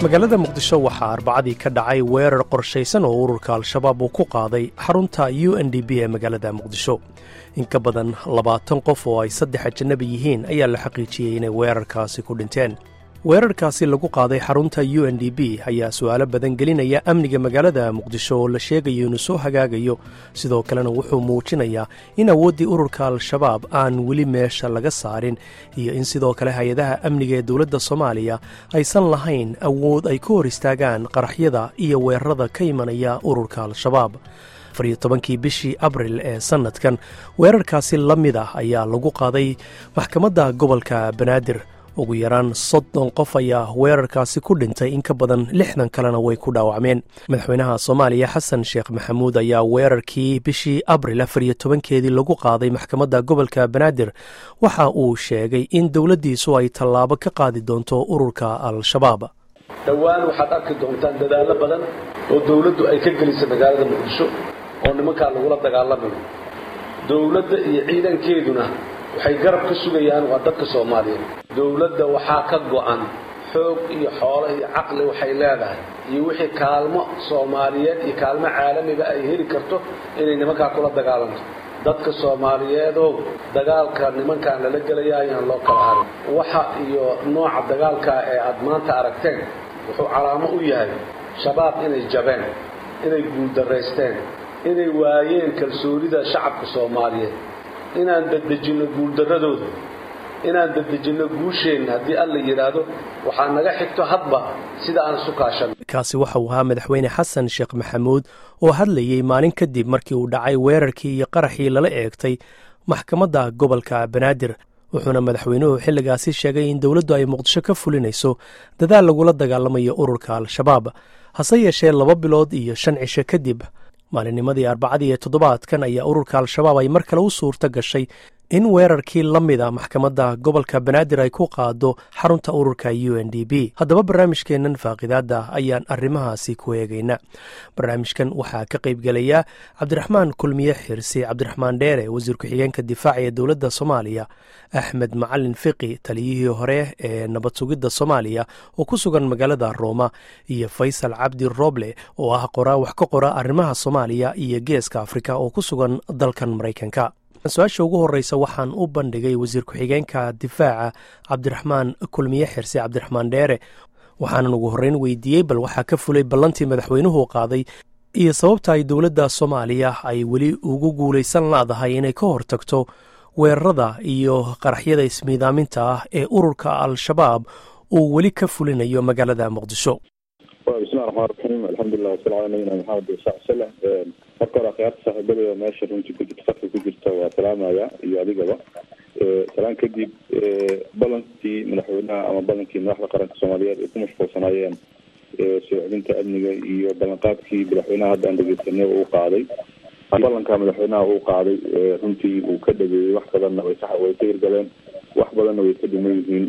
magaalada muqdisho waxaa arbacadii ka dhacay weerar qorshaysan oo ururka al-shabaab uu ku qaaday xarunta u n d b ee magaalada muqdisho in ka badan labaatan qof oo ay saddex ajanabi yihiin ayaa la xaqiijiyey inay weerarkaasi ku dhinteen weerarkaasi lagu qaaday xarunta u n d b ayaa su'aalo badan gelinaya amniga magaalada muqdisho oo la sheegayo inuu soo hagaagayo sidoo kalena wuxuu muujinayaa in awooddii ururka al-shabaab aan weli meesha laga saarin iyo in sidoo kale hay-adaha amniga ee dowladda soomaaliya aysan lahayn awood ay ku hor istaagaan qaraxyada iyo weerarada ka imanaya ururka al-shabaab afariyo tobankii bishii abril ee sannadkan weerarkaasi la mid ah ayaa lagu qaaday maxkamadda gobolka banaadir ugu yaraan soddon qof ayaa weerarkaasi ku dhintay in ka badan lixdan kalena way ku dhaawacmeen madaxweynaha soomaaliya xasan sheekh maxamuud ayaa weerarkii bishii abril afariyo tobankeedii lagu qaaday maxkamadda gobolka banaadir waxa uu sheegay in dowladdiisu ay tallaabo ka qaadi doonto ururka al-shabaab dhowaan waxaad arki doontaan dadaallo badan oo dowladdu ay ka gelisay magaalada muqdisho oo nimankaa lagula dagaalamayo dowladda iyo ciidankeeduna waxay garab ka sugayaan waa dadka soomaaliyeed dowladda waxaa ka go'an xoog iyo xoolo iyo caqli waxay leedahay iyo wixii kaalmo soomaaliyeed iyo kaalmo caalamiga ay heli karto inay nimankaa kula dagaalanto dadka soomaaliyeedow dagaalka nimankaan lala gelaya ayaan loo kala harin waxa iyo nooca dagaalkaa ee aad maanta aragteen wuxuu calaamo u yahay shabaab inay jabeen inay guuldaraysteen inay waayeen kalsoonida shacabka soomaaliyeed inaan dadejinno guuldarradooda inaan dadejinno guusheenna haddii alla yidhaahdo waxaa naga xigto hadba sida aan isu kaashanno kaasi waxa uu ahaa madaxweyne xasan sheekh maxamuud oo hadlayey maalin kadib markii uu dhacay weerarkii iyo qaraxii lala eegtay maxkamadda gobolka banaadir wuxuuna madaxweynuhu xilligaasi sheegay in dowladdu ay muqdisho ka fulinayso dadaal lagula dagaalamayo ururka al-shabaab hase yeeshee laba bilood iyo shan cisho kadib maalinnimadii arbacadii ee toddobaadkan ayaa ururka al-shabaab ay mar kale u suurto gashay in weerarkii la mida maxkamadda gobolka banaadir ay ku qaado xarunta ururka u n d b haddaba barnaamijkeennan faaqidaadda ayaan arrimahaasi ku eegayna barnaamijkan waxaa ka qaybgelaya cabdiraxmaan kulmiye xirsi cabdiraxmaan dheere wasiir ku-xigeenka difaaca ee dowladda soomaaliya axmed macalin fiqi taliyihii hore ee nabad sugidda soomaaliya oo ku sugan magaalada rooma iyo faysal cabdi roble oo ah qoraa wax ka qora arrimaha soomaaliya iyo geeska afrika oo ku sugan dalkan maraykanka su-aasha ugu horeysa waxaan u bandhigay wasiir ku-xigeenka difaaca cabdiraxmaan kulmiye xirse cabdiraxmaan dheere waxaanan ugu horreyn weydiiyey bal waxaa ka fulay ballantii madaxweynuhu qaaday iyo sababta ay dowladda soomaaliya ay weli ugu guulaysan laadahay inay ka hortagto weerarada iyo qaraxyada ismiidaaminta ah ee ururka al-shabaab uu weli ka fulinayo magaalada muqdisho bismillahi raxmaan raxiim alxamdulilah wasala ala nabiyina maxamed wasa salam marka hore akhyaarta saaxiibadaya meesha runtii ku jirta safka ku jirta waa salaamaya iyo adigaba salaan kadib ballankii madaxweynaha ama ballankii madaxda qaranka soomaaliyeed ay ku mashquulsanaayeen soo celinta amniga iyo ballanqaadkii madaxweynaha hadda aan dhegeysanay uu qaaday ballanka madaxweynaha uu qaaday runtii uu ka dhageeyey wax badanna way way ka hirgaleen wax badanna way ka dhiman yihiin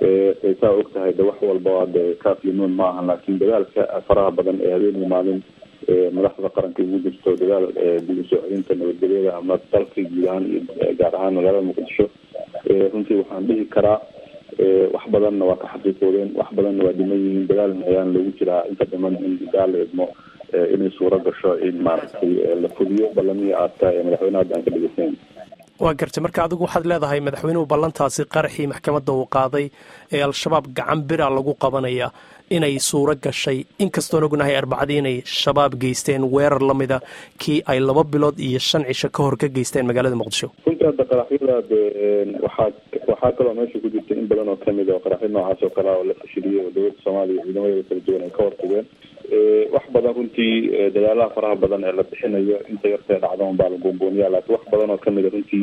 saa og tahay de wax walba de kaaflimuun ma ahan laakiin dadaalka faraha badan ee habeenii maalin madaxda qaranka ugu jirto dadaal dib usoo celinta nabadgelyada ama dalka guud ahaan iyo gaar ahaan magaalada muqdisho runtii waxaan dhihi karaa wax badanna waa ka xaqiiqoodeen wax badanna waa dhiman yihiin dadaalna ayaan lagu jiraa inta dhiman in daal la idmo inay suuro gasho in maaragtay la fudiyo ballamihii aadka ee madaxweynaha hadda aan ka dhegeysayn waa gartay marka adigu waxaad leedahay madaxweynuhu ballantaasi qaraxii maxkamadda uu qaaday ee al-shabaab gacan bira lagu qabanaya inay suuro gashay inkastoon ognahay arbacadii inay shabaab geysteen weerar la mida kii ay laba bilood iyo shan cisho ka hor ka geysteen magaalada muqdisho runtii hadda qaraxyada de waxaa waxaa kaloo meesha ku jirta in badan oo kamid oo qaraxyo noocaas oo kale oo la fashiliyey oo dowladda soomaaliya ciidamadeeda kala duwan ay ka hortageen wax badan runtii dadaalaha faraha badan ee la bixinayo inta yartee dhacda un baa la goongooniyaa laakiin wax badan oo kamida runtii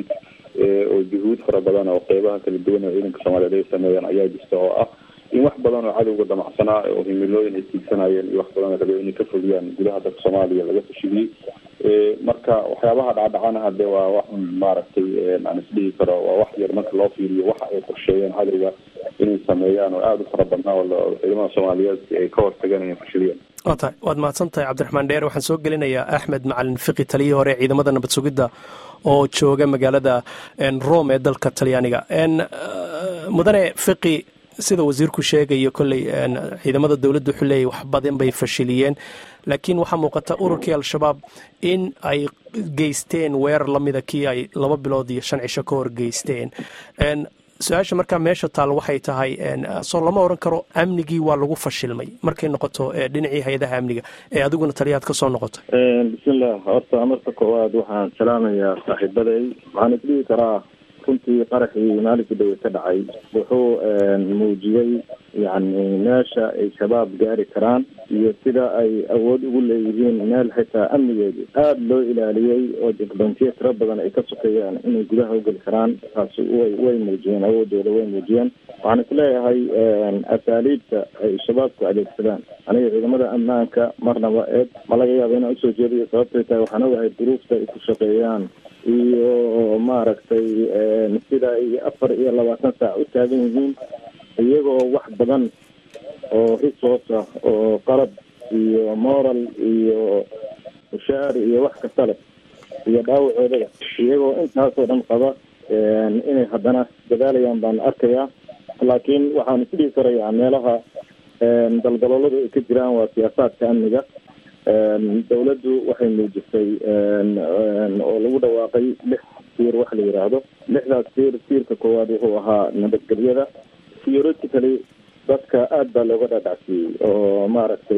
oo juhuud fara badan oo qeybaha kala duwan ee ciidanka soomaaliyeed ay sameeyaan ayaa jirta oo ah in wax badan oo cadowga damacsanaa oo himilooyin ay tiigsanayeen iyo wax badan oo rabay inay ka fogiyaan gudaha dalka soomaaliya laga fashiliyey marka waxyaabaha dhacdhacana hade waa wax maaragtay aan isdhihi karo waa wax yar marka loo fiiriyo waxa ay qorsheeyeen cadowga inay sameeyaan oo aada u fara badnaa oo ciidamada soomaaliyeed ay ka hortageen inay fashiliyeen waa tahay waad mahadsan tahay cabdiraxmaan dheer waxaan soo gelinayaa axmed macalin fiqi taliyihii hore ciidamada nabad sugidda oo jooga magaalada rome ee dalka talyaaniga mudane fiqi sida wasiirku sheegayo kolley ciidamada dowladda wuxuu leeyahy wax badan bay fashiliyeen laakiin waxaa muuqata ururkii al-shabaab in ay geysteen weerar lamida kii ay laba bilood iyo shan cisho ka hor geysteen su-aasha markaa meesha taal waxay tahay soo lama odhan karo amnigii waa lagu fashilmay markay noqoto dhinacii hay-adaha amniga ee adiguna taliyaad ka soo noqotay bismillah horta marka koowaad waxaan salaamayaa saaxiibaday waxaan isdhihi karaa runtii qaraxii maalinkii dhawe ka dhacay wuxuu muujiyey yani meesha ay shabaab gaari karaan iyo sida ay awood ugu leeyihiin meel xitaa amnigeedu aada loo ilaaliyey oo jekbantiya tiro badan ay ka sokeeyaan inay gudaha ugeli karaan taasi way way muujiyeen awoodooda way muujiyeen waxaan isleeyahay asaaliibta ay shabaabku adeegsadaan aniga ciidamada ammaanka marnaba eed ma laga yaaba inaan usoo jeediyo sababtay tahay waxaan ogahay duruufta ay ku shaqeeyaan iyo maaragtay sida ay afar iyo labaatan saac u taagan yihiin iyagoo wax badan oo resource ah oo qalab iyo moral iyo mushaar iyo wax kasta leh iyo dhaawacoodada iyagoo intaasoo dhan qaba inay haddana dadaalayaan baan arkayaa laakiin waxaan isdhihi karayaa meelaha daldalooladu ay ka jiraan waa siyaasaadka amniga dawladdu waxay muujisay oo lagu dhawaaqay lix tiir waxa la yidhaahdo lixdaas tiir tiirka koowaad wuxuu ahaa nabadgelyada theoretically dadka aada baa looga dhadhacsiiyey oo maaragtay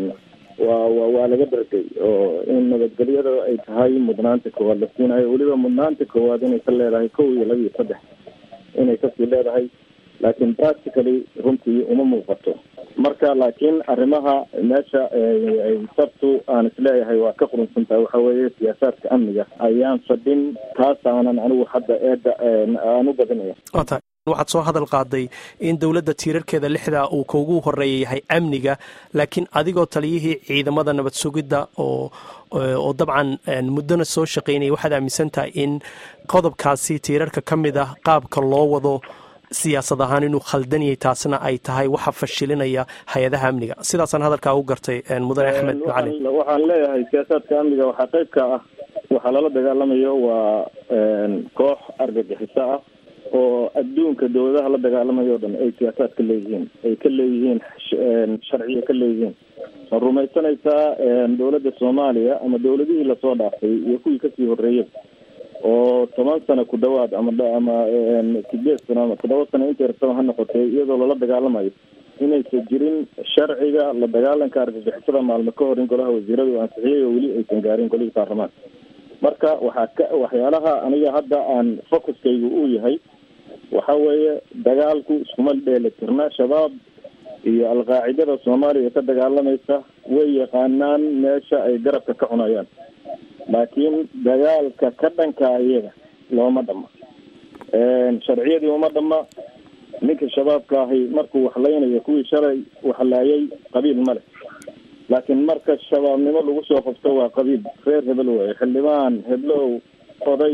waa wa waa laga dhargay oo in nabadgelyada ay tahay mudnaanta koowaad la siinayo weliba mudnaanta koowaad inay ka leedahay kow iyo laba iyo saddex inay kasii leedahay laakiin practically runtii uma muuqato marka laakiin arrimaha meesha ay sabtu aan isleeyahay waa ka qurunsan tahay waxa weeye siyaasaadka amniga ayaan fadhin taas aanan anigu hadda eedda aan u badinaya waxaad soo hadal qaaday in dowladda tiirarkeeda lixdaa uu kugu horeeya yahay amniga laakiin adigoo taliyihii ciidamada nabad sugidda oo oo dabcan muddona soo shaqaynaya waxaad aaminsan tahay in qodobkaasi tiirarka ka mid ah qaabka loo wado siyaasad ahaan inuu khaldanyay taasna ay tahay waxa fashilinaya hay-adaha amniga sidaasaan hadalkaa u gartay mudane axmed macalin waxaan leeyahay siyaasaadka amniga waxaa qayb ka ah waxaa lala dagaalamayo waa koox argagixiso ah oo adduunka dawladaha la dagaalamayo o dhan ay siyaasaad ka leeyihiin ay ka leeyihiin sharciya ka leeyihiin ma rumaysanaysaa dawladda soomaaliya ama dawladihii lasoo dhaafay iyo kuwii kasii horreeyay oo toban sano ku dhawaad ama ama sideed sano ama toddoba sano inta yartaba ha noqotay iyadoo lala dagaalamayo inaysan jirin sharciga la dagaalanka argagixisada maalmo ka hor in golaha wasiiradu ansixiyay oo weli aysan gaarin golihii baarlamaanka marka waxaa ka waxyaalaha aniga hadda aan focuskaygu uu yahay waxa weeye dagaalku iskuma dheeli tirna shabaab iyo alqaacidada soomaaliya ka dagaalamaysa way yaqaanaan meesha ay garabka ka cunayaan laakiin dagaalka ka dhanka iyaga looma dhama sharciyadii uma dhama ninka shabaabka ahi markuu waxlaynayo kuwii shalay waxlaayay qabiil ma leh laakiin marka shabaabnimo lagu soo qabto waa qabiil reer hebel weeye xildhibaan heblow oday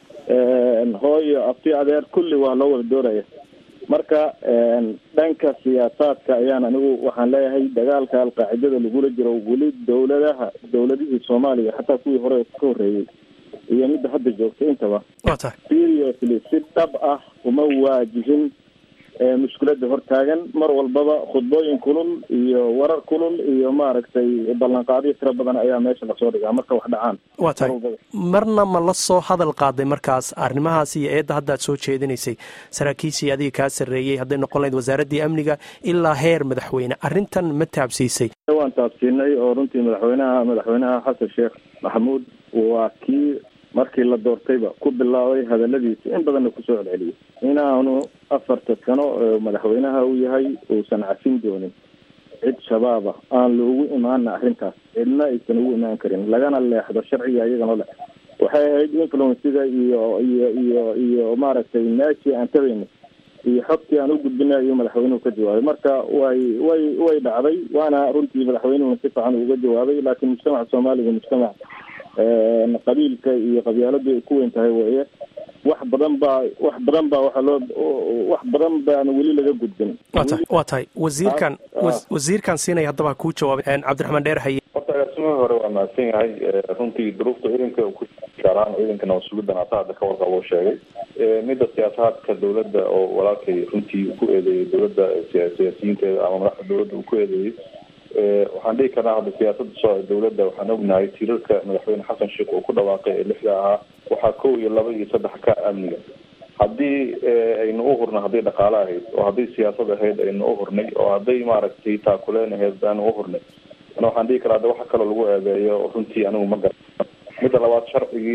hooyo abti adeer kulli waa loo wada dooraya marka dhanka siyaasaadka ayaan anigu waxaan leeyahay dagaalka alqaacidada lagula jiro weli dawladaha dawladihii soomaaliya xataa kuwii hore ka horreeyey iyo midda hadda joogta intaba seriously si dhab ah uma waajihin mushkilada hortaagan mar walbaba khudbooyin kulul iyo warar kulul iyo maaragtay ballanqaadyo tiro badan ayaa meesha lasoo dhigaa marka wax dhacaan waa tahay marna ma la soo hadal qaaday markaas arrimahaas iyo eedda haddaad soo jeedinaysay saraakiishii adiga kaa sarreeyey hadday noqon lahayd wasaaraddii amniga ilaa heer madaxweyne arrintan ma taabsiisay waan taabsiinay oo runtii madaxweynaha madaxweynaha xasan sheekh maxamuud waa kii markii la doortayba ku bilaabay hadaladiisa in badanna kusoo celceliyay inaanu afarta sano madaxweynaha uu yahay uusan cafin doonin cid shabaaba aan loogu imaana arrintaas cidna aysan ugu imaan karin lagana leexdo sharciga iyagana le waxay ahayd influencida iyo iyo iyo iyo maaragtay meeshii aan tabayna iyo xogtii aan u gudbina iyo madaxweynuhu ka jawaabay marka way way way dhacday waana runtii madaxweynuhuna si fiican uga jawaabay laakiin mujtamaca soomaaliga mujtamac qabiilka iyo qabyaaladu ay ku weyn tahay weeye wax badan baa wax badan baa waxaa loo wax badan baan weli laga gudbin wa tahay waa tahay wasiirkan wasiirkan siinaya haddaba kuu jawaabay cabdiraxmaan dheer haye horta agaasimihii hore waa mahadsan yahay runtii duruufta ciidanka ku gaaraan ciidanka nabad sugiddan ata hadda ka warqabo sheegay midda siyaasaadka dawladda oo walaalkay runtii ku eedeeyay dawladda siyaasiyiinteeda ama madaxda dawladda uu ku eedeeyey waxaan dhihi karnaa hadda siyaasada soo dawladda waxaan ognahay tiirarka madaxweyne xasan sheekh uu ku dhawaaqay ee lixda ahaa waxaa kow iyo laba iyo saddex ka amniga haddii aynu u hurna hadday dhaqaale ahayd oo hadday siyaasad ahayd aynu u hurnay oo hadday maaragtay taakuleen ahayd aanu u hurnay ana waxaan dhihi karaa de waxa kaloo lagu eedeeyo runtii anigu ma garan midda labaad sharcigii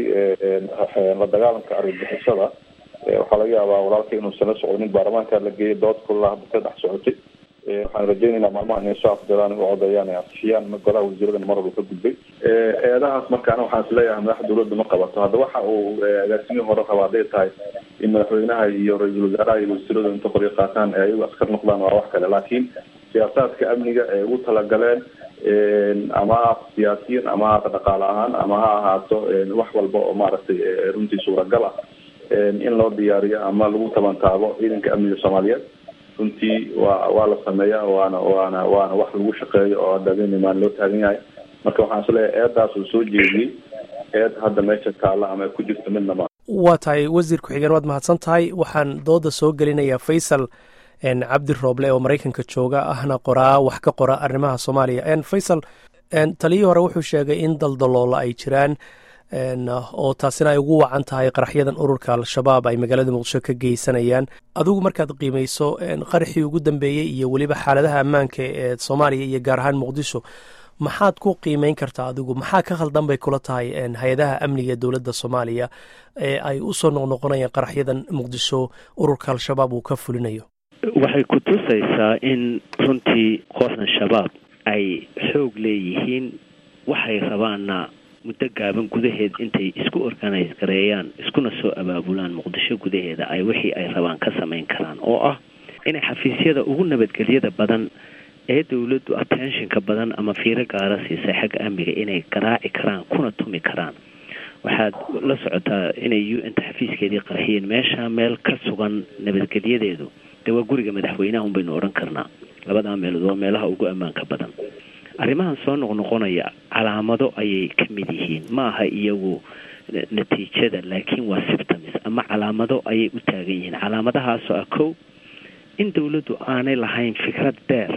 la dagaalanka argagixisada waxaa laga yaabaa walaalka inuusan la socdonin baarlamaanka la geeyay dood kulaa hadda ka dhex socotay waxaan rajeynaynaa maalmaha inay soo afdiraan u codayaan ay ansixiyaan golaha wasiiradan mar walba ka gudbay eedahaas marka ana waxaan isleeyahay madaxda dawladda ma qabato hadda waxa uu agaasimihii hore raba hadday tahay in madaxweynaha iyo ra-iisul wasaaraha iyo wasiiradu inta qoryo qaataan ee ayagu askar noqdaan waa wax kale laakiin siyaasaadka amniga ee ugu talagaleen ama ha siyaasiyiin ama ha dhaqaale ahaan ama ha ahaato wax walba oo maaragtay runtii suuragal ah in loo diyaariyo ama lagu tabantaabo ciidanka amniga soomaaliyeed runtii waa waa la sameeyaa waana waana waana wax lagu shaqeeyo oo hadda habeen loo taagan yahay marka waxaan isleeyahay eedaas uu soo jeediyey eed hadda meesha taalla ama ku jirta midna ma waa tahay wasiir ku-xigeen waad mahadsan tahay waxaan dooda soo gelinayaa faysal cabdi rooble oo maraykanka jooga ahna qoraa wax ka qora arrimaha soomaaliya faysal taliyii hore wuxuu sheegay in daldaloola ay jiraan oo taasina ay ugu wacan tahay qaraxyadan ururka al-shabaab ay magaalada muqdisho ka geysanayaan adigu markaad qiimayso qaraxii ugu dambeeyey iyo weliba xaaladaha ammaanka ee soomaaliya iyo gaar ahaan muqdisho maxaad ku qiimeyn kartaa adigu maxaa ka khaldan bay kula tahay hay-adaha amniga ee dowladda soomaaliya ee ay usoo noqnoqonayaan qaraxyadan muqdisho ururka al-shabaab uu ka fulinayo waxay ku tusaysaa in runtii kooxdan shabaab ay xoog leeyihiin waxay rabaanna muddo gaaban gudaheed intay isku organise gareeyaan iskuna soo abaabulaan muqdisho gudaheeda ay wixii ay rabaan ka samayn karaan oo ah inay xafiisyada ugu nabadgelyada badan ee dawladdu attentionka badan ama fiiro gaara siisay xagga amniga inay garaaci karaan kuna tumi karaan waxaad la socotaa inay u n ta xafiiskeedii qarxiyeen meesha meel ka sugan nabadgelyadeedu dee waa guriga madaxweynaha un baynu odhan karnaa labadaa meelood waa meelaha ugu ammaanka badan arrimahan soo noqnoqonaya calaamado ayay ka mid yihiin ma aha iyagu natiijada laakiin waa symptoms ama calaamado ayay u taagan yihiin calaamadahaasoo ah kow in dawladdu aanay lahayn fikrad dheer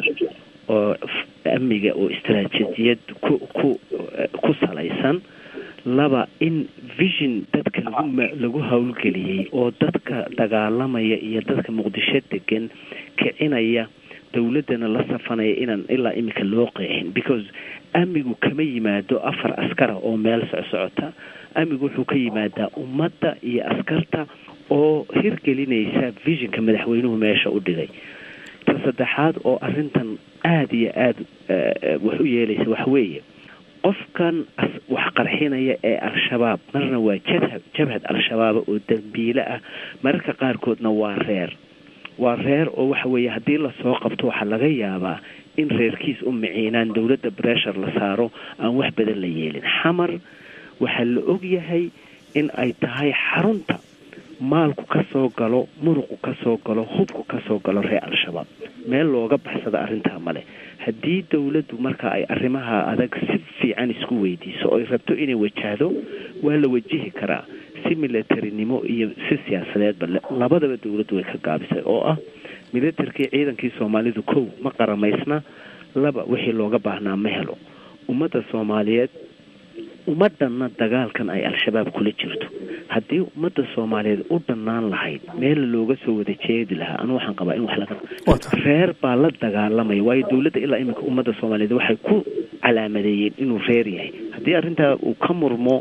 oo amniga oo istaraatiijiyad ku ku ku salaysan laba in vision dadka lagu lagu howlgeliyey oo dadka dagaalamaya iyo dadka muqdisho degan kicinaya dawladdana la safanaya inaan ilaa iminka loo qeexin because amnigu kama yimaado afar askara oo meel socsocota amnigu wuxuu ka yimaadaa ummadda iyo askarta oo hirgelinaysa visionka madaxweynuhu meesha u dhigay ta saddexaad oo arrintan aada iyo aada wax u yeelaysa waxweeye qofkan wax qarxinaya ee al-shabaab marna waa jabhad jabhad al-shabaaba oo dambiile ah mararka qaarkoodna waa reer waa reer oo waxa weeye haddii lasoo qabto waxaa laga yaabaa in reerkiis u miciinaan dowladda bressure la saaro aan wax badan la yeelin xamar waxaa la og yahay in ay tahay xarunta maalku ka soo galo muruqu ka soo galo hubku ka soo galo reer al-shabaab meel looga baxsada arrintaa male haddii dowladdu marka ay arrimaha adag si fiican isku weydiiso oo ay rabto inay wajahdo waa la wajihi karaa si militarinimo iyo si siyaasadeedba labadaba dowladdu way ka gaabisay oo ah militarkii ciidankii soomaalidu kow ma qaramaysna laba wixii looga baahnaa ma helo ummadda soomaaliyeed ummaddanna dagaalkan ay al-shabaab kula jirto haddii ummadda soomaaliyeed u dhannaan lahayd meel looga soo wada jeedi lahaa anu waxaan qabaa in wax laga reer baa la dagaalamaya waayo dowladda ilaa iminka ummadda soomaaliyeed waxay ku calaamadeeyeen inuu reer yahay haddii arrintaa uu ka murmo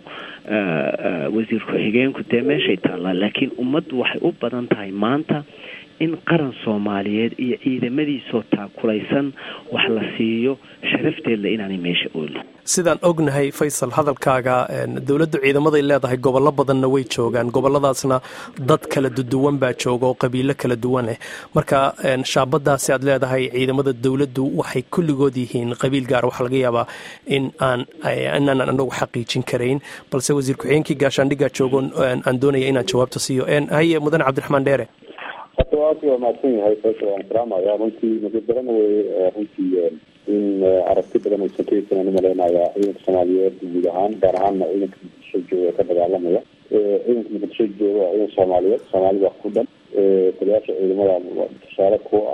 wasiir ku-xigeenku dee meeshay taallaa laakiin ummaddu waxay u badan tahay maanta in qaran soomaaliyeed iyo ciidamadiisoo taakulaysan wax la siiyo sharafteedla inaanay meesha oolin sidaan ognahay faysal hadalkaaga dowladdu ciidamaday leedahay gobollo badanna way joogaan gobolladaasna dad kala duwan baa jooga oo qabiilo kala duwan leh marka shaabadaasi aad leedahay ciidamada dowladdu waxay kulligood yihiin qabiil gaar waxaa laga yaabaa in aan inaanan anagu xaqiijin karayn balse wasiir ku-xigeenkii gaashaandhiggaa joogo aan doonaya inaan jawaabta siiyo haye mudane cabdiraxmaan dheere horta aad waa mahadsan yahay faysal waan salaamaya runtii nasiib darana wey runtii in aragti badan aysan ka haysan aan umaleynayaa ciidanka soomaaliyeed guud ahaan gaar ahaanna ciidanka muqdisho jooga ka dagaalamaya ciidanka muqdisho jooga waa ciidan soomaaliyeed soomaalida ku dhan taliyaasha ciidamada tusaale kuwa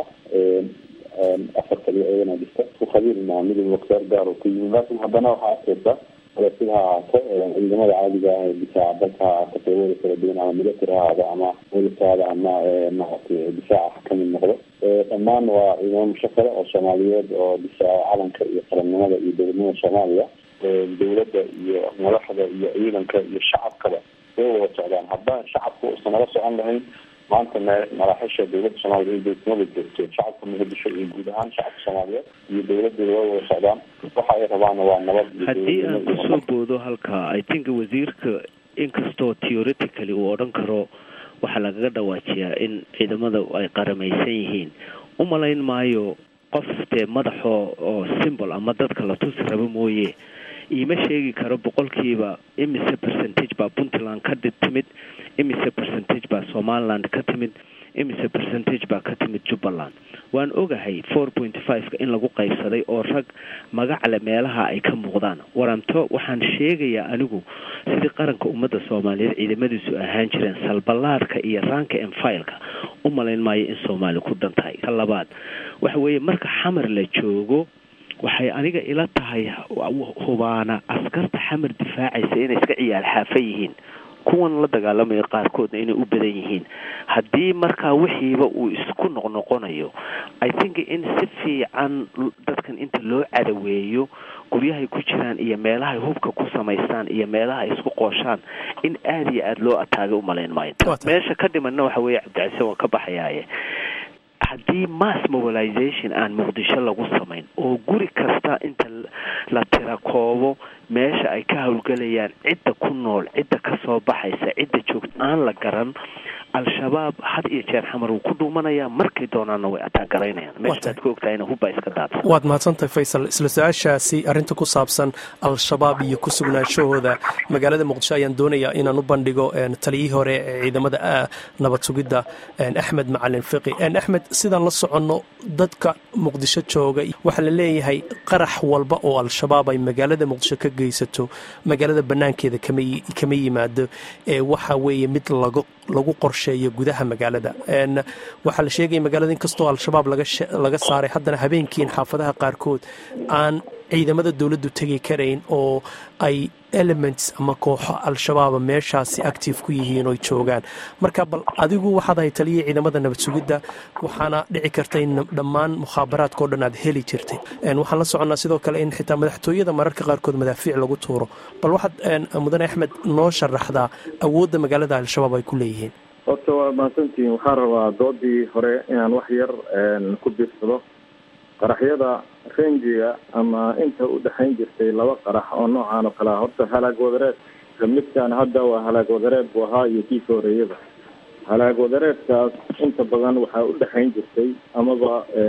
ah afar taliya ciidana dhista ku khabiir maa midab waksaar gaar oo ka yimid laakin haddana waxaa arkeysa sida ha ahaato ciidamada caadiga ah ee difaaca dalka ha ahaato qeybada kala duwan ama military ha ahaado ama welisaada ama maaragtay difaaca ka mid noqdo dhammaan waa ciidamo mushakala oo soomaaliyeed oo difaaca calanka iyo qarannimada iyo dowladnimada soomaaliya dowladda iyo madaxda iyo ciidanka iyo shacabkaba way wada socdaan haddaan shacabka uusan nala socon lahayn maanta maraaxisha dowladda soomaaliya in dowladnimada joogto shacabka muqdisho iyo guud ahaan shacabka soomaaliyeed iyo dowladeeda way wada socdaan waxa ay rabaana waa nabad haddii aan kusoo boodo halkaa i think wasiirka inkastoo theoretically uu odhan karo waxaa lagaga dhawaajiyaa in ciidamada ay qaramaysan yihiin u malayn maayo qof dee madaxoo oo simbol ama dadka la tusi rabo mooye iima sheegi karo boqolkiiba imise percentage baa puntland ka timid imise percentage baa somaliland ka timid imise percentage baa ka timid jubbaland waan ogahay four point five-ka in lagu qaybsaday oo rag magacle meelaha ay ka muuqdaan waranto waxaan sheegayaa anigu sidii qaranka ummadda soomaaliyeed ciidamadiisu ahaan jireen salballaadhka iyo raanka enfileka u malayn maayo in soomaali ku dhan tahay ka labaad waxa weeye marka xamar la joogo waxay aniga ila tahay hubaana askarta xamar difaacaysa inay iska ciyaal xaafa yihiin kuwan la dagaalamaya qaarkoodna inay u badan yihiin haddii markaa wixiiba uu isku noqnoqonayo i think in si fiican dadkan inta loo cadaweeyo guryahay ku jiraan iyo meelahay hubka ku samaystaan iyo meelaha ay isku qooshaan in aada iyo aada loo ataaga umalayn maayo meesha ka dhimanna waxa weeye cabdicase waan ka baxayaaye haddii mass mobilization aan muqdisho lagu samayn oo guri kasta inta la tira koobo meesha ay ka howlgelayaan cidda ku nool cidda ka soo baxaysa cidda joogta aan la garan al-shabaab had iyo jeer xamar wuu ku dhuumanayaa markay doonaanna way ataagaraynayaan meeshaad ka ogtahayna hubbaa iska daadsan waad mahadsantahay faysal isla su-aashaasi arrinta ku saabsan al-shabaab iyo ku sugnaanshahooda magaalada muqdisho ayaan doonayaa inaan u bandhigo taliyihii hore ee ciidamada nabad sugidda axmed macalin fiqi axmed sidaan la soconno dadka muqdisho jooga waxaa la leeyahay qarax walba oo al-shabaab ay magaalada muqdisho ka geysato magaalada banaankeeda kama yimaado waxa weeye mid lagu qorsheeyo gudaha magaalada waxaa la sheegaya magaalada inkastoo al-shabaab laga saaray haddana habeenkiin xaafadaha qaarkood aan ciidamada dowladdu tegi karayn oo ay elements ama kooxo al-shabaaba meeshaasi active ku yihiin oy joogaan marka bal adigu waxaad ahay taliyii ciidamada nabad sugidda waxaana dhici karta in dhammaan mukhaabaraadkao dhan aad heli jirtay waxaan la soconnaa sidoo kale in xitaa madaxtooyada mararka qaarkood madaafiic lagu tuuro bal waxaad mudane axmed noo sharaxdaa awoodda magaalada al-shabaab ay ku leeyihiin horta waa mahadsantihiin waxaan rabaa doodii hore inaan wax yar ku biirsado qaraxyada renjiga ama inta u dhexayn jirtay laba qarax oo noocaan oo kale ah horta halaag wadareed midkaan hadda waa halaag wadareed buu ahaa iyo kii ka horeeyaba halaag wadareedkaas inta badan waxaa u dhexayn jirtay amaba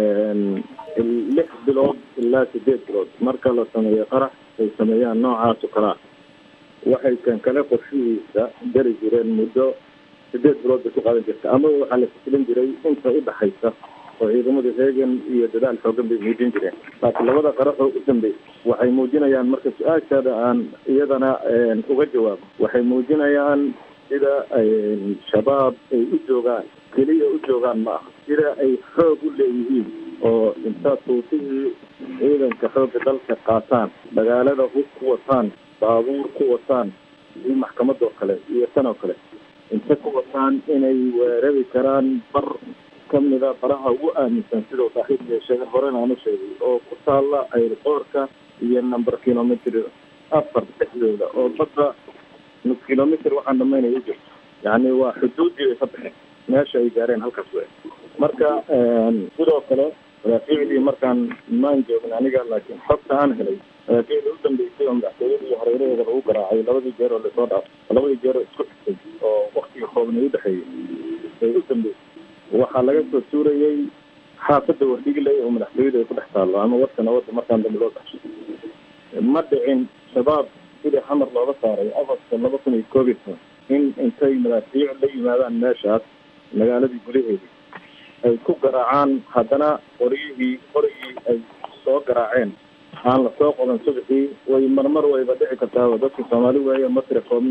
lix bilood ilaa sideed bilood marka la sameeyo qarax ay sameeyaan noocaas oo kale ah waxay kan kale qorshihiisa gari jireen muddo sideed bilood bay ku qaadan jirta amaba waxaa la fislin jiray inta u dhexaysa oo ciidamada reegan iyo dadaal xoogan bay muujin jireen laakiin labada qaraxoo u dambeysay waxay muujinayaan marka su-aashaada aan iyadana uga jawaabo waxay muujinayaan sida shabaab ay u joogaan keliya u joogaan ma aha sida ay xoog u leeyihiin oo intaad tuutihii ciidanka xoogga dalka qaataan magaalada hub ku wataan baabuur ku wataan iyo maxkamadoo kale iyo tan oo kale inta ku wataan inay weerari karaan bar kamida baraha ugu aaminsan sidau saaxiibka sheegay horena aan u sheegay oo ku taalla airboorka iyo number kilometr afar dhexdooda oo badda nus kilometr waxaan dhamaynay u jirto yacni waa xuduuddii ay ka baxeen meesha ay gaareen halkaas we marka sidoo kale madaafiicdii markaan maan joogin aniga laakiin xogta aan helay madaafiicdii u dambeysay oo madaxtooyada iyo hareeraheeda lagu garaacay labadii jeer oo lasoo dhaaf labadii jeer oo isku xigtay oo waktiga koobnay u dhexeeyey ay u dambeysay waxaa laga soo tuurayay xaafadda wardhigley oo madaxtooyada ay ku dhex taallo ama warka nabadda markaan dambe loo baxsho ma dhicin shabaab sidii xamar looga saaray agosta laba kun iyo koob iyo toban in intay madaafiic la yimaadaan meeshaas magaaladii gudaheedii ay ku garaacaan haddana qoryihii qorigii ay soo garaaceen aan lasoo qodan subaxii way marmar wayba dhici kartaa dadka soomaali weeye masri koobna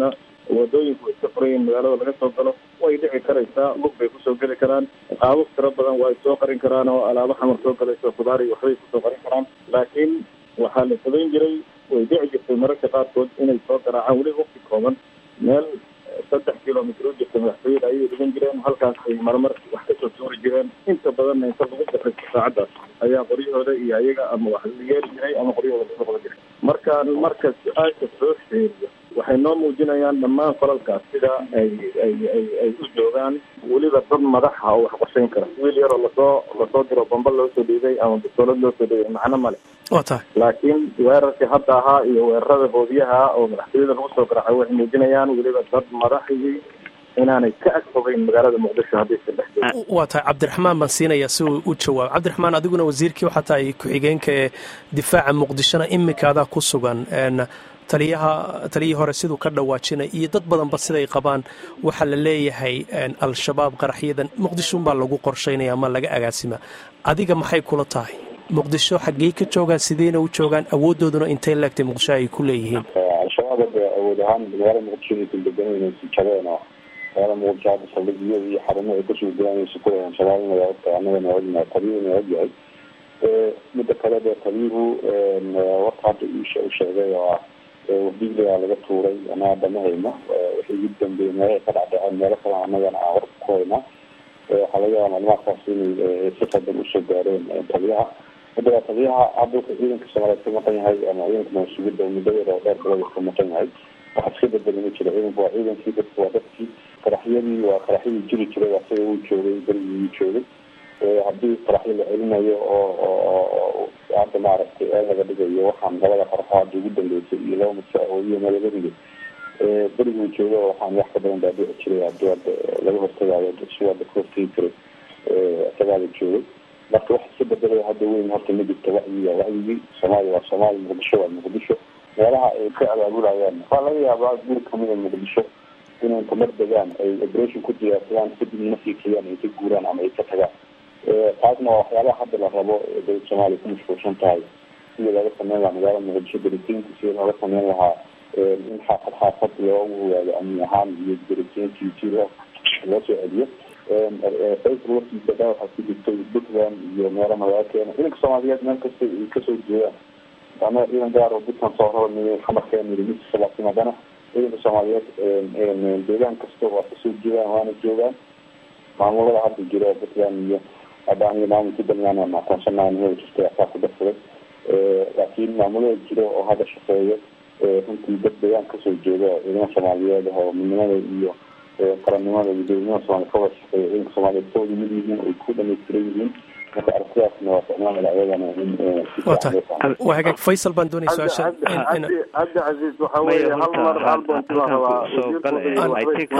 wadooyinku way iska furayiin magaalada laga soo galo way dhici karaysaa lug bay kusoo geli karaan qaabab tiro badan waa ay soo qarin karaan oo alaabo xamar soo galayso khudaar iyo waxbay kusoo qarin karaan laakiin waxaa la samayn jiray way dhici jirtay mararka qaarkood inay soo garaacaan weli waqti kooban meel saddex kilomitr u jirta madaxtooyada ayay dhigan jireen halkaas ay marmar wax kasoo tuuri jireen inta badanna inta lagu daxaysto saacaddaas ayaa qoryahooda iyo ayaga ama wax la yeeli jiray ama qoryahooda lasoo qaban jiray markaan marka su-aasha soo sheeriyo waxay noo muujinayaan dhammaan falalkaas sida ay ay ay ay u joogaan weliba dad madaxa oo wax qorshayn kara wiil yaroo lasoo lasoo diro bamba loo soo dhiibay ama bistoolad loo soo dhiibay macno male waa tahay laakiin weerarkii hadda ahaa iyo weerarada boodiyaha oo madaxtooyada lagu soo garaacay waxay muujinayaan weliba dad madaxii inaanay ka ag fogeyn magaalada muqdisho haddaysan dhex joogin waa tahay cabdiraxmaan baan siinaya si uu u jawaabo cabdiraxmaan adiguna wasiirkii waxaa tahay ku-xigeenka ee difaaca muqdishona imikaadaa ku sugan taliyaha taliyihii hore siduu ka dhawaajinay iyo dad badanba siday qabaan waxaa la leeyahay al-shabaab qaraxyadan muqdishounbaa lagu qorshaynaya ama laga agaasima adiga maxay kula tahay muqdisho xaggey ka joogaan sideyna u joogaan awooddooduna intay leegtay muqdisho ay ku leeyihiin al-shabaab hadda awood ahaan magaalada muqdisho inaysan deganayna si jabeen oo magaalada muqdisho hadda saldhigyada iyo xarumo ay kasoo gudaanaysa ku leeyahan shabaabna waa ogtahay annagana waa ognahay taliyuhuna waa ogyahay midda kale dee taliyuhu warka hadda u sheegay oo ah wadigligaa laga tuuray ana hadda ma hayno wixii ugu dambeeyey meelahay ka dhacdhaceen meelo kale annagana aan warka ku haynaa waxaa laga yaaba maclumaadkaas inay si qadan usoo gaareen taliyaha hadda taliyaha hadda wuxuu ciidanka soomaaliyeed ka maqan yahay ama ciidanka mansugida muddo yar oo dheer balada ka maqan yahay waxa iska bedeli ma jira ciidanku waa ciidankii dadku waa dadkii qaraxyadii waa qaraxyadii jiri jiray asaga uu joogay berigii uu joogay haddii qaraxyo la celinayo oo hadda maaragtay ee laga dhigayo waxaan labada qaraxo hadda ugu dambeysay iyo laba mudso oo iyo meelabariga beriguu joogo waxaan wax ka badan baa dhici jiray haddii hadda laga hortagaayo si hadda ka hortagi jiray isagaada joogay marka wax iska bedelay hadda weyn horta ma jirta wacyiga wacyigii soomaaliya waa soomaaliya muqdisho waa muqdisho meelaha ay ka abaabulayaan waa laga yaabaa guri kamida muqdisho inay tamar degaan ay operation ku diyaarsadaan kadibna ma fiikiyaan ay ka guuraan ama ay ka tagaan taasna waa waxyaabaha hadda la rabo dowlad soomaaliya ku mashquulsan tahay sidii looga sameyn lahaa magaalada muqdisho daritiinka sidii looga sameyn lahaa in xaafad xaafad loogu ogaado amni ahaan iyo daritiinkii si loo loo soo celiyo facebook warkiisa dha waxaa ku jirtay puntland iyo meelo magaalkeena ciidanka soomaaliyeed meel kasta ay kasoo jeedaan annaga ciidan gaar oo puntland soo rarnay xamarkeena yiri misa laakiin haddana ciidanka soomaaliyeed deegaan kasta waa kasoo jeedaan waana joogaan maamulada hadda jira puntland iyo hadda aniga maamulka puntland aan aqoonsanayn heli jirtay asaa ku darsaday laakiin maamulada jira oo hadda shaqeeya runtii dad deegaan kasoo jeeda ciidamada soomaaliyeed oo midnimada iyo qarannimada iyo dowladnimada soomaliya ka wada shaqeeya ciidanka soomaaliyeed ka wada mid yihiin ay ku dhamaystiran yihiin marka aragtidaasna waa ficnaanada ayagana in waa tahay waa hagaag faysal baan doonaya su-aasha cabdi casiis waxa weeye hal mar hal boonti baa rabaa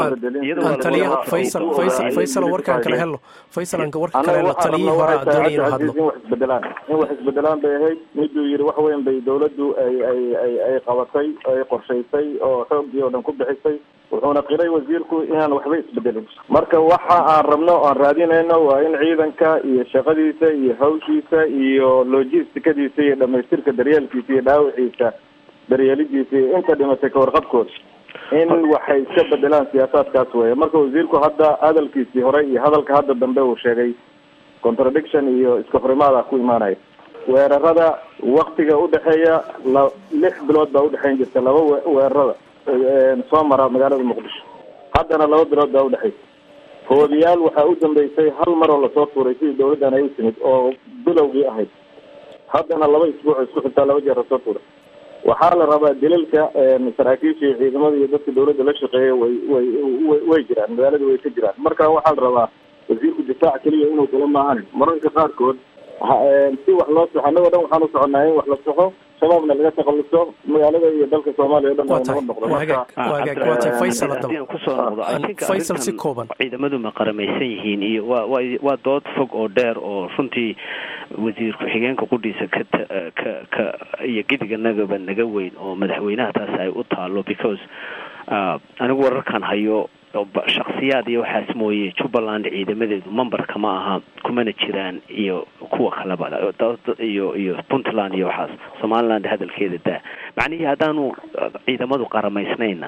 taliyaha faysal faysal faysal warkaan kale helo faysal aan warka kale helo taliyihii hore aan doonaya inuu hadlo in wax isbedelaan in wax isbedelaan bay ahayd miduu yiri wax weyn bay dowladdu ay ay ay ay qabatay ay qorshaysay oo xoogii oo dhan ku bixisay wuxuuna qiray wasiirku inaan waxba isbedelin marka waxa aan rabno o aan raadinayno waa in ciidanka iyo shaqadiisa iyo hawshiisa iyo logistikadiisa iyo dhamaystirka daryeelkiisa iyo dhaawiciisa daryeelidiisa iyo inta dhimatay kawarqabkooda in waxay iska bedelaan siyaasaadkaas weeye marka wasiirku hadda hadalkiisii hore iyo hadalka hadda dambe uu sheegay contradiction iyo iska horimaada ku imaanaya weerarada waktiga udhexeeya la lix bilood baa udhexeyn jirta laba weerarada soo mara magaalada muqdisho haddana laba bilood baa udhexeysa hoodiyaal waxaa u dambeysay hal mar oo lasoo tuuray sidii dawladdan ay u timid oo bilowgii ahayd haddana laba isbuuc isku xigtaa laba jeer lasoo tuuray waxaa la rabaa dilalka saraakiisha iyo ciidamada iyo dadka dawladda la shaqeeya way way way jiraan magaalada way ka jiraan marka waxaa la rabaa wasiirku difaac keliya inuu kula maahanin mararka qaarkood si wax loo soxo annagoo dhan waxaan u soconaa in wax la soxo shabaabna laga takhaluso magaalada iyo dalka soomaaliya o dhan waa ay tahay nabad noqdo waa hagaag marka waa hagaag waa tahay faysal haddii aan haddaba kusoo noqdo I think faysal si arrintan kooban ciidamadu ma qaramaysan yihiin iyo waa waa waa dood fog oo dheer oo runtii wasiir ku-xigeenka qudhiisa ka ta- ka ka iyo gidiganagaba naga weyn oo madaxweynaha taas ay u taalo because ah, anigu wararkan hayo oo ba- shakhsiyaad iyo waxaas mooye jubbaland ciidamadeedu memberka ma aha kumana jiraan iyo kuwa kaleba da- da- iyo iyo puntland iyo waxaas somaliland hadalkeeda daa macnihii haddaanu ah, ciidamadu qaramaysnayna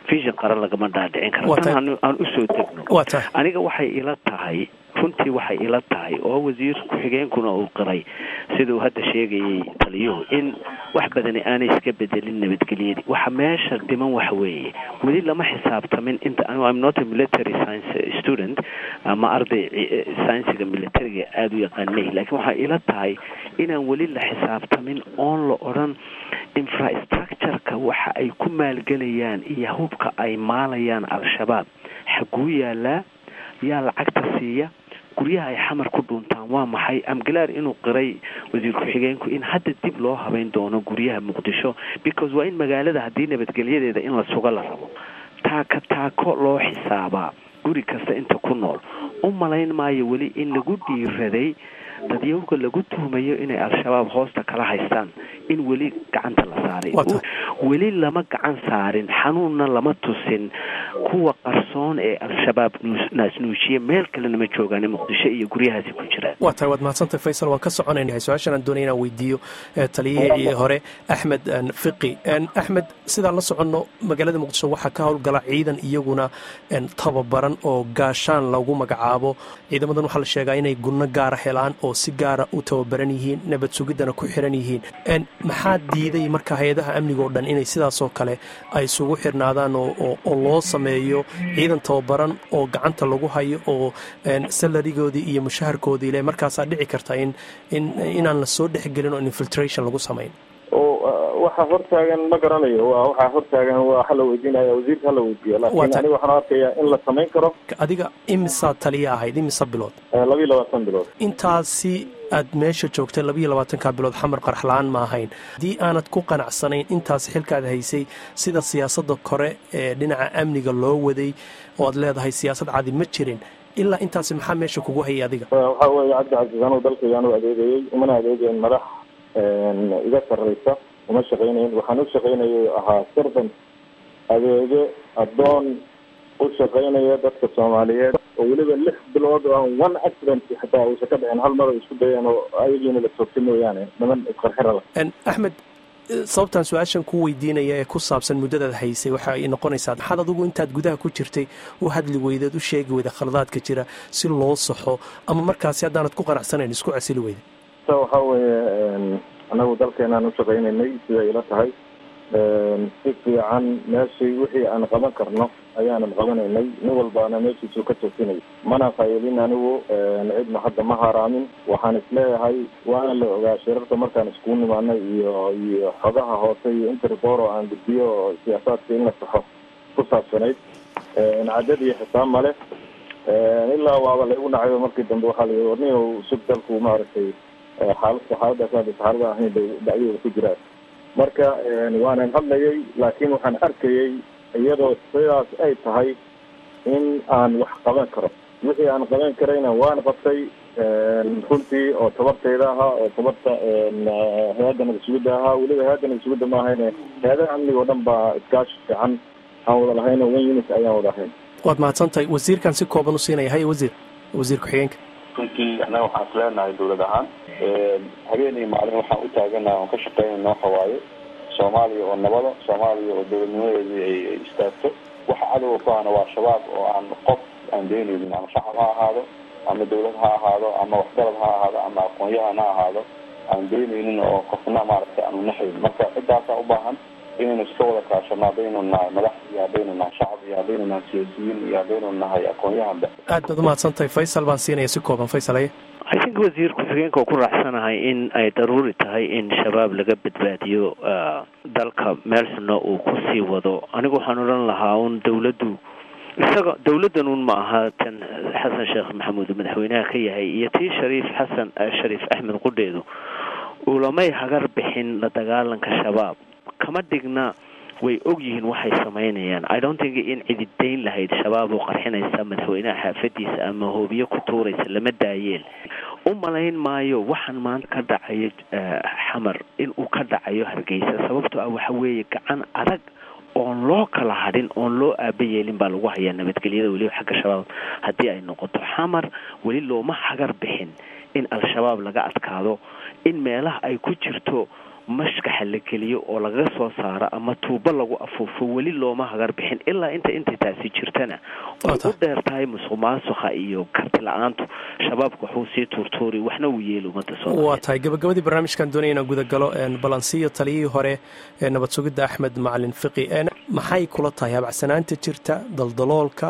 vision qaran lagama dhaadhicin karo tan aan usoo degno aniga waxay ila tahay runtii waxay ila tahay oo wasiir ku-xigeenkuna uu qiray siduu hadda sheegayay taliyuhu in wax badani aanay iska bedelin nabadgelyadii waxa meesha dhiman waxa weeye weli lama xisaabtamin inta im not a military science student ama arday sciensiga militariga aada u yaqaan mahi lakiin waxay ila tahay inaan weli la xisaabtamin oon la odhan infrastructureka waxa ay ku maalgelayaan iyo hubka ay maalayaan al-shabaab xaguu yaalaa yaa lacagta siiya guryaha ay xamar ku dhuuntaan waa maxay amgalaar inuu qiray wasiir ku-xigeenku in hadda dib loo habeyn doono guryaha muqdisho because waa in magaalada haddii nabadgelyadeeda in la sugo la rabo taaka taako loo xisaabaa guri kasta inta ku nool u malayn maayo weli in lagu dhiiraday dadyawga lagu tuhmayo inay al-shabaab hoosta kala haystaan in weli gacanta la saaray weli lama gacan saarin xanuunna lama tusin kuwa qarsoon ee al-shabaab naasnuujiye meel kalena ma joogaan muqdisho iyo guryahaasi ku jiraan waa tahay waad mahadsantay faysal waan ka soconaynahay su-aashan aan doonay inaan weydiiyo taliyihii hore axmed fiqi axmed sidaan la soconno magaalada muqdisho waxaa ka howlgala ciidan iyaguna tababaran oo gaashaan lagu magacaabo ciidamadan waxaa la sheegaa inay gunno gaara helaan oo si gaara u tababaran yihiin nabad sugiddana ku xiran yihiin maxaa diiday marka hay-adaha amniga oo dhan inay sidaasoo kale ay isugu xirnaadaan oo loo sameeyo ciidan tababaran oo gacanta lagu hayo oo salarigoodii iyo mushaharkoodii le markaasaa dhici karta in inaan la soo dhexgelin oo infiltration lagu samayn waxaa hortaagan ma garanayo waxaa hortaagan waa hala weydiinaya wasiirka hala weydiiyo laakiin aniga waxaan arkayaa in la samayn karo adiga imisaa taliya ahayd imisa bilood labiiyo labaatan bilood intaasi aad meesha joogtay labiiyo labaatanka bilood xamar qaraxla-aan ma ahayn haddii aanad ku qanacsanayn intaas xilkaad haysay sida siyaasadda kore ee dhinaca amniga loo waday oo aad leedahay siyaasad cadi ma jirin ilaa intaasi maxaa meesha kugu hayay adiga waxaa weeye cabdicasiis anuu dalkayga anuu adeegayey umana adeegayn madax iga sarraysa uma shaqaynayn waxaan u shaqaynayay ahaa servant adeege addoon u shaqaynaya dadka soomaaliyeed oo weliba lix bilood oo aan one accident xataa uusan ka dhicin hal mar ay isku dayeen oo ayagiina la toogtay mooyaane niman isqarxira la axmed sababtaan su-aashan ku weydiinaya ee ku saabsan muddadaad haysay waxa ay noqonaysaa maxaad adigu intaad gudaha ku jirtay u hadli weydeed u sheegi weyda khaladaadka jira si loo saxo ama markaasi haddaanad ku qanacsanayn isku casili weyda ta waxaa weeye annagu dalkeenaan u shaqaynaynay siday ila tahay si fiican meeshii wixii aan qaban karno ayaanan qabanaynay nin walbaana meeshiisuu ka toosinay mana fayelin anigu cidna hadda ma haraamin waxaan isleeyahay waana la ogaa shirarka markaan iskugu nimaanay iyo iyo xogaha hoose iyo interpor oo aan gudbiyo oo siyaasaadka in la saxo ku saabsanayd cadad iyo xisaab male ilaa waaba laygu dhacayo markii dambe waxaa la warniyo sug dalku maaragtay xaalad xaaladaas xaalada ahayn bay dhacdooda ku jiraan marka waanan hadlayay laakiin waxaan arkayay iyadoo sidaas ay tahay in aan wax qaban karo wixii aan qaban karayna waan qabtay runtii oo tabartayda ahaa oo tabarta hay-adda nabadsugidda ahaa weliba hay-adda nabadsugidda ma ahayne hay-adaha amniga oo dhan baa iskaashi fiican aan wada lahayn oo one unit ayaan wada ahayn waad mahadsantahay wasiirkan si kooban u siinaya haya wasiir wasiir ku-xigeenka runtii annaga waxaan is leenahay dawlad ahaan habeen iyo maalin waxaan u taaganaha oon ka shaqeynayna waxa waaye soomaaliya oo nabada soomaaliya oo dawladnimadeedii ay istaagto waxa cadowga ku ahna waa shabaab oo aan qof aan daynaynin ama shacab ha ahaado ama dawlad ha ahaado ama waxgarad ha ahaado ama aqoon-yahan ha ahaado aan daynaynin oo qofna maaragtay aanu naxayn marka ciddaasaa u baahan inaynu iska wada kaashano haddaynu nahay madax iyo haddaynu nahay shacab iyo haddaynu nahay siyaasiyiin iyo haddaynu nahay aqoon-yahanba aad baad umahadsantahay faysal baan siinaya si kooban faysal aye i think wasiir ku-xigeenka oo ku raacsanahay in ay daruuri tahay in shabaab laga badbaadiyo dalka meelsna uu kusii wado anigu waxaan odhan lahaa un dawladdu isaga dawladdan un ma aha tan xasan sheekh maxamuud madaxweynaha ka yahay iyo tii shariif xasan shariif axmed qudheedu ulamay hagar bixin la dagaalanka shabaab kama dhigna way og yihiin waxay samaynayaan i don't think in cididayn lahayd shabaab oo qarxinaysa madaxweynaha xaafadiisa ama hoobiye ku tuuraysa lama daayeen u malayn maayo waxaan maanta ka dhacayo xamar in uu ka dhacayo hargeysa sababtoo ah waxa weeye gacan adag oon loo kala hadhin oon loo aaba yeelin baa lagu hayaa nabadgelyada weliba xagga shabaab haddii ay noqoto xamar weli looma hagar bixin in al-shabaab laga adkaado in meelaha ay ku jirto mashkaxa la geliyo oo lagaga soo saaro ama tuubo lagu afuufo weli looma hagar bixin ilaa inta intay taasi jirtana way u dheer tahay musuq maasuqa iyo karti la-aantu shabaabka waxuu sii tuurtuuri waxna uu yeeli ummadda waa tahay gabagabadii barnaamijkan doonaya inaan gudagalo balansiyo taliyihii hore ee nabad sugidda axmed macalin fiqi maxay kula tahay habacsanaanta jirta daldaloolka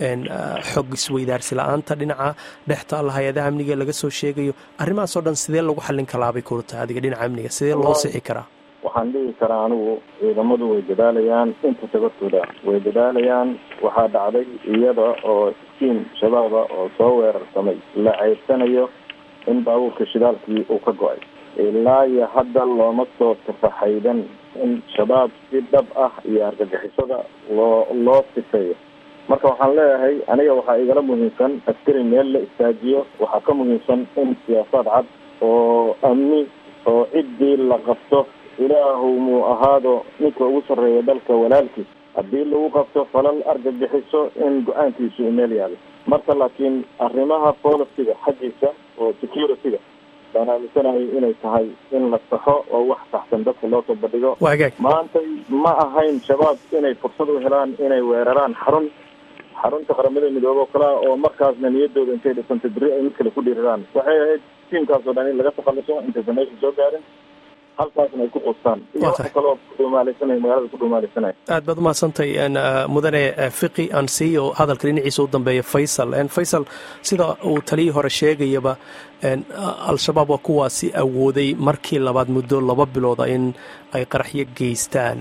xog isweydaarsi la-aanta dhinaca dhexta alla hay-adaha amniga laga soo sheegayo arrimahaas oo dhan sidee lagu xallin kalaabay kula tahay adiga dhinaca amniga sidee loo sixi karaa waxaan dhihi karaa anigu ciidamadu way dadaalayaan inta tabartooda way dadaalayaan waxaa dhacday iyada oo iskiin shabaaba oo soo weerarsamay la ceyrsanayo in baabuurka shidaalkii uu ka go-ay ilaa iyo hadda looma soo tafaxaydan in shabaab si dhab ah iyo argagixisada loo loo sifeeyo marka waxaan leeyahay aniga waxaa igala muhiimsan askari meel la istaajiyo waxaa ka muhiimsan in siyaasaad cad oo amni oo ciddii la qabto ilaahu muu ahaado ninka ugu sarreeya dalka walaalkiis haddii lagu qabto falal argagixiso in go-aankiisu meel yaalo marka laakiin arrimaha policyga xaggiisa oo security-ga baan aaminsanahay inay tahay in la saxo oo wax saxsan dadka loo soo bandhigo maantay ma ahayn shabaab inay fursad u helaan inay weeraraan xarun xarunta qaramada midoobe o kalea oo markaasna niyadooda intay dhisantay beri ay mid kale ku dhiiriraan waxay ahayd tiimkaas oo dhan in laga takhaluso intaysan meesha soo gaarin halkaasna ay ku qustaan iyo wax kaloo kudhumaalaysanay magaalada ku dhumaalaysanaya aad baad umahadsantay mudane fiqi aan siiyo hadalka dhinaciisa u dambeeya faysal faysal sida uu taliyii hore sheegayaba al-shabaab waa kuwaasi awooday markii labaad muddo laba bilooda in ay qaraxyo geystaan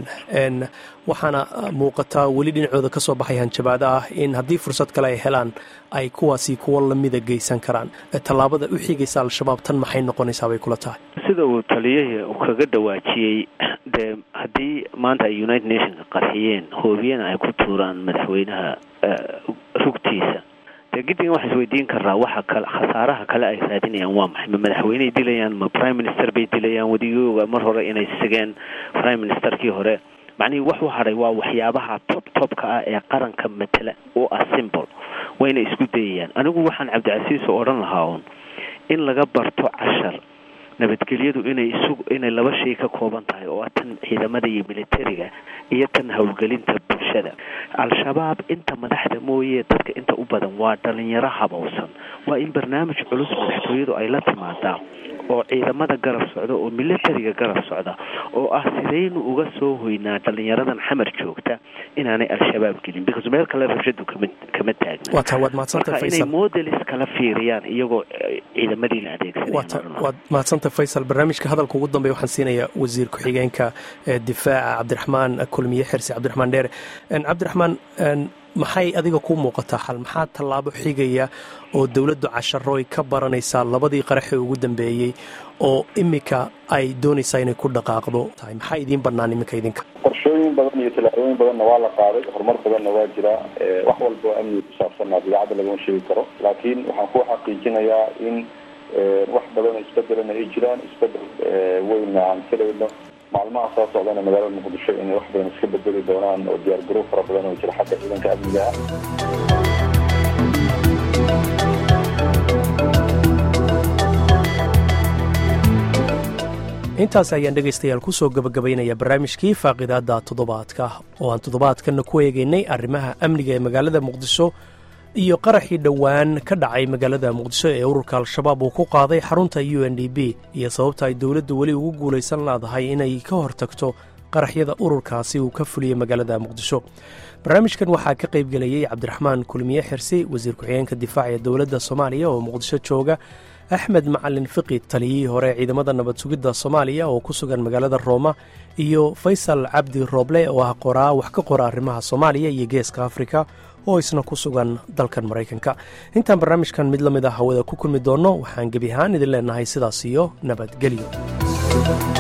waxaana muuqataa weli dhinacooda ka soo baxay hanjabaado ah in haddii fursad kale ay helaan ay kuwaasi kuwo lamida geysan karaan tallaabada u xigaysa al-shabaab tan maxay noqonaysaa bay kula tahay sida uu taliyahii uu kaga dhawaajiyey dee haddii maanta ay united nationka qarxiyeen hoobiyana ay ku tuuraan madaxweynaha rugtiisa dee giddigan waxaa isweydiin karaa waxa kale khasaaraha kale ay raadinayaan waa maxay ma madaxweyney dilayaan ma prime minister bay dilayaan wadigooga mar hore inay sigeen prime ministerkii hore macnihii wax u hadhay waa waxyaabaha top topka ah ee qaranka matela oo ah simbol wayna isku dayayaan anigu waxaan cabdicasiis oo odhan lahaa uun in laga barto cashar nabadgelyadu inay isu inay laba shay ka kooban tahay oo ah tan ciidamada iyo militariga iyo tan howlgelinta bulshada al-shabaab inta madaxda mooye dadka inta u badan waa dhalinyaro habowsan waa in barnaamij culus madaxtooyadu ay la timaadaa oo ciidamada garab socda oo militariga garab socda oo ah sidaynu uga soo hoynaa dhalinyaradan xamar joogta inaanay al-shabaab gelin because meel kale rabshadu kama kama taagna marka inay modelis kala fiiriyaan iyagoo ciidamadiina adeegsanwaad mahadsanta faysal barnaamijka hadalka ugu dambeya waxaan siinayaa wasiir ku-xigeenka difaaca cabdiraxmaan kulmiye xirsi cabdiraxmaan dheere cabdiraxmaan maxay adiga ku muuqataa xal maxaa tallaabo xigaya oo dowladdu casharooy ka baranaysaa labadii qaraxee ugu dambeeyey oo iminka ay doonaysaa inay ku dhaqaaqdo tahay maxaa idiin bannaan iminka idinka qorshooyin badan iyo tallaabooyin badanna waa la qaaday horumar badanna waa jira wax walba oo amniga ku saabsanna dabeecadda lagama sheegi karo laakiin waxaan ku xaqiijinayaa in wax badan oo isbedelana ay jiraan isbedel weynna aan filayno maalmaha soo socdana magaalada muqdisho inay wax badan iska bedeli doonaan oo diyaargarow fara badan oo jira xagga ciidanka amniga ah intaas ayaan dhegaystayaal ku soo gabagabaynaya barnaamijkii faaqidaadda toddobaadka oo aan toddobaadkanna ku eegaynay arrimaha amniga ee magaalada muqdisho iyo qaraxii dhowaan ka dhacay magaalada muqdisho ee ururka al-shabaab uu ku qaaday xarunta u n d b iyo sababta ay dowladdu weli ugu guulaysan leedahay inay ka hortagto qaraxyada ururkaasi uu ka fuliyey magaalada muqdisho barnaamijkan waxaa ka qaybgelayey cabdiraxmaan kulmiye xirsi wasiir ku-xigeenka difaaca ee dowladda soomaaliya oo muqdisho jooga axmed macalin fiqi taliyihii hore ciidamada nabad sugidda soomaaliya oo ku sugan magaalada rooma iyo faysal cabdi rooble oo ah qoraa wax ka qora arrimaha soomaaliya iyo geeska afrika oo isna ku sugan dalkan maraykanka intaan barnaamijkan mid la mid ah hawada ku kulmi doonno waxaan gebi ahaan idin leenahay sidaas iyo nabadgelyo